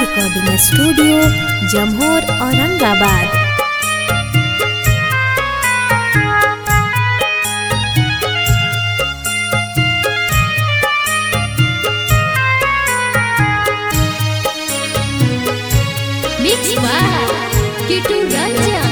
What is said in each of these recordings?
Recording studio Jamhor Aurangabad Mix by Kitu Ranjan.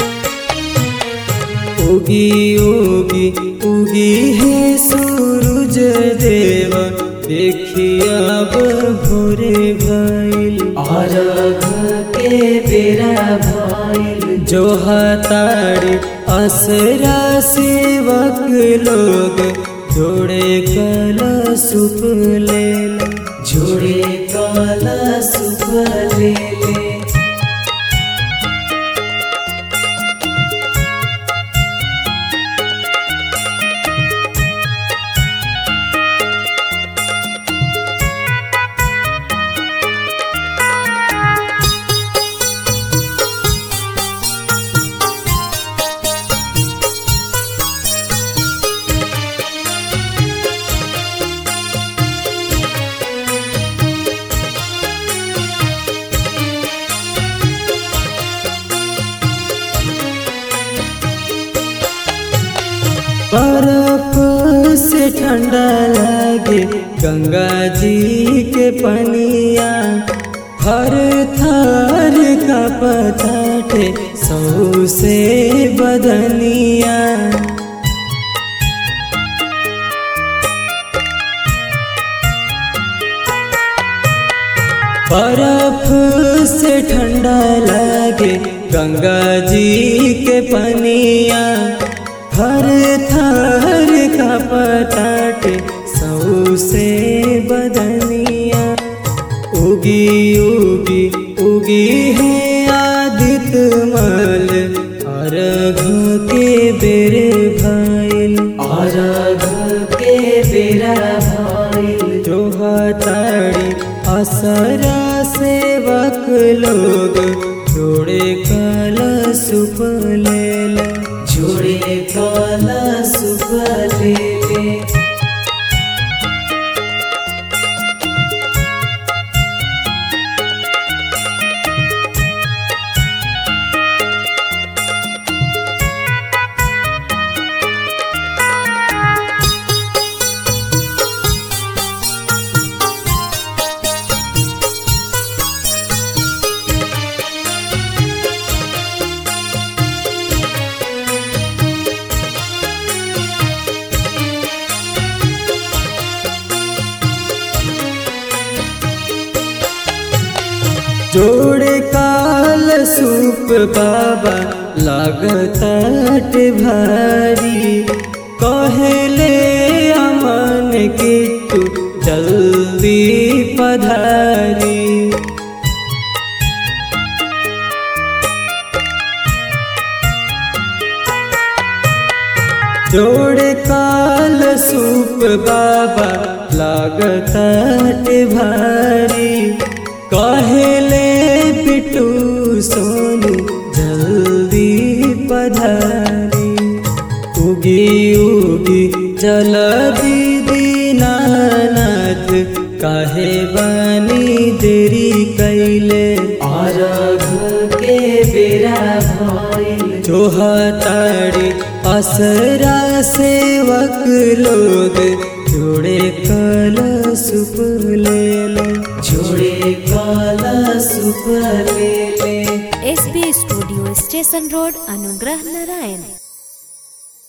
उगी उगी उगी है सूरज देव देखिया अब भोरे भइल अरघ के बेरा भइल जो हतारी असरा सेवक लोग जोड़े कला सुप लेल जोड़े कला सुप ले ले बर्फ से ठंडा लगे गंगा जी के पनिया हर थर का पताटे सौ से बदनिया बर्फ से ठंडा लगे गंगा जी के पनिया हर थर का पताटे सौ से बदनिया उगी उगी उगी है आदित्य मल अर्घ के बेरे भइल अर्घ के बेरा भइल जो हताड़ी असरा सेवक लोग जोड़े कल सुप लेल जोड़े कल सुप ले ले जोड़े काल सूप बाबा लागत भारी कहले अमन की तू जल्दी पधारी जोड़े काल सूप बाबा लागत भारी कहले पिटू सोनू जल्दी पधारी उगी उगी चल दीदी नानथ काहे बानी देरी कैले अर्घ के बेरा भइल जो हताड़ी असरा सेवक लोग जोड़े कल सुप लेल जोड़े कल सुप ले ले एसबी स्टूडियो स्टेशन रोड अनुग्रह नारायण